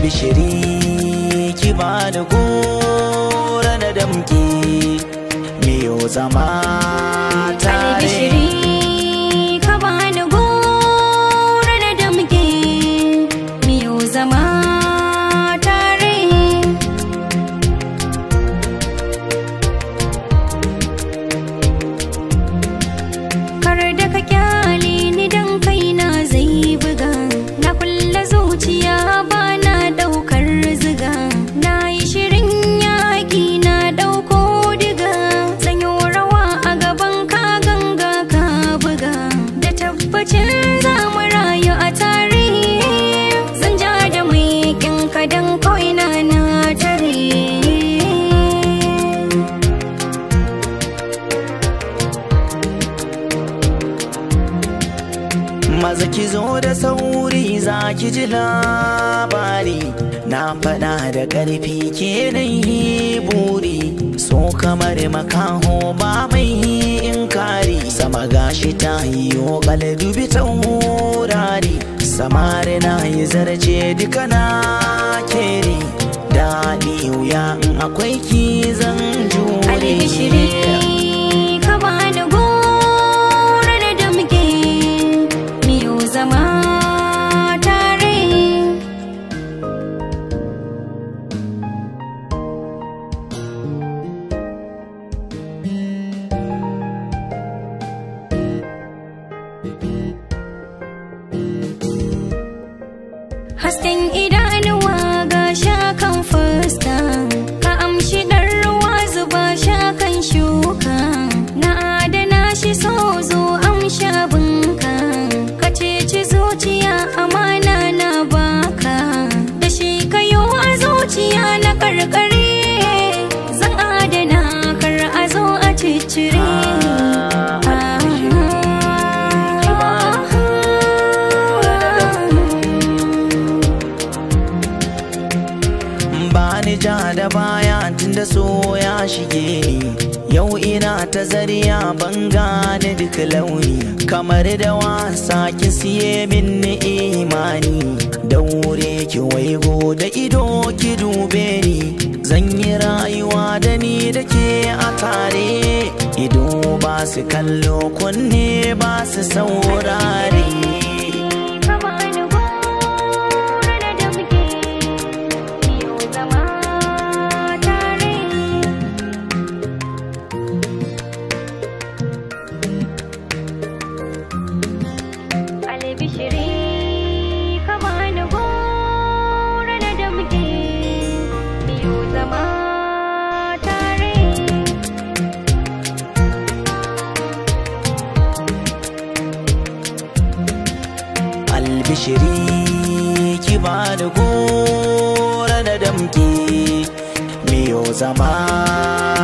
albishiri ki ba da gora na damki miyo zama tare albishiri ka bani gora na damke miyo zama tare kar da ka kyale ni dan kaina zai buga na kulle zuciya ba na daukar ziga na yi shirin yaƙi na dauko diga sanyo rawa a gaban ka ganga ka buga da tabbacin za mu rayu a tare zan ja da mai ka dan kawai na na tare maza ki zo da sauri za ki ji labari na faɗa da ƙarfi ke yi buri so kamar makaho ba mai inkari sama gashi ta yi ƙala dubi taurari samari na yi zarce duka na keri daɗi wuya in akwai ki zan albishiri jure ka bani gora da damke miyo zama tare hasken idanuwa ga shakan fuska ka amshi ɗan ruwa zuba shakan shuka na adana shi so zo amsha bunka ka ceci zuciya amana na baka da shi kayo a zuciya na karkare zan adana kar a zo a ciccire ba ni ja da baya tunda so ya shige ni yau ina ta zariya ban gane duk launi kamar da wasa ki siye min ni imani daure ki waigo da ido ki dube ni zan yi rayuwa da ni da ke a tare ido ba su kallo kunne ba su saurare ka bani gora da damke miyo zama tare albishiri ka bani gora da damke miyo zama tare albishiri ki ba da gora da damki miyo zama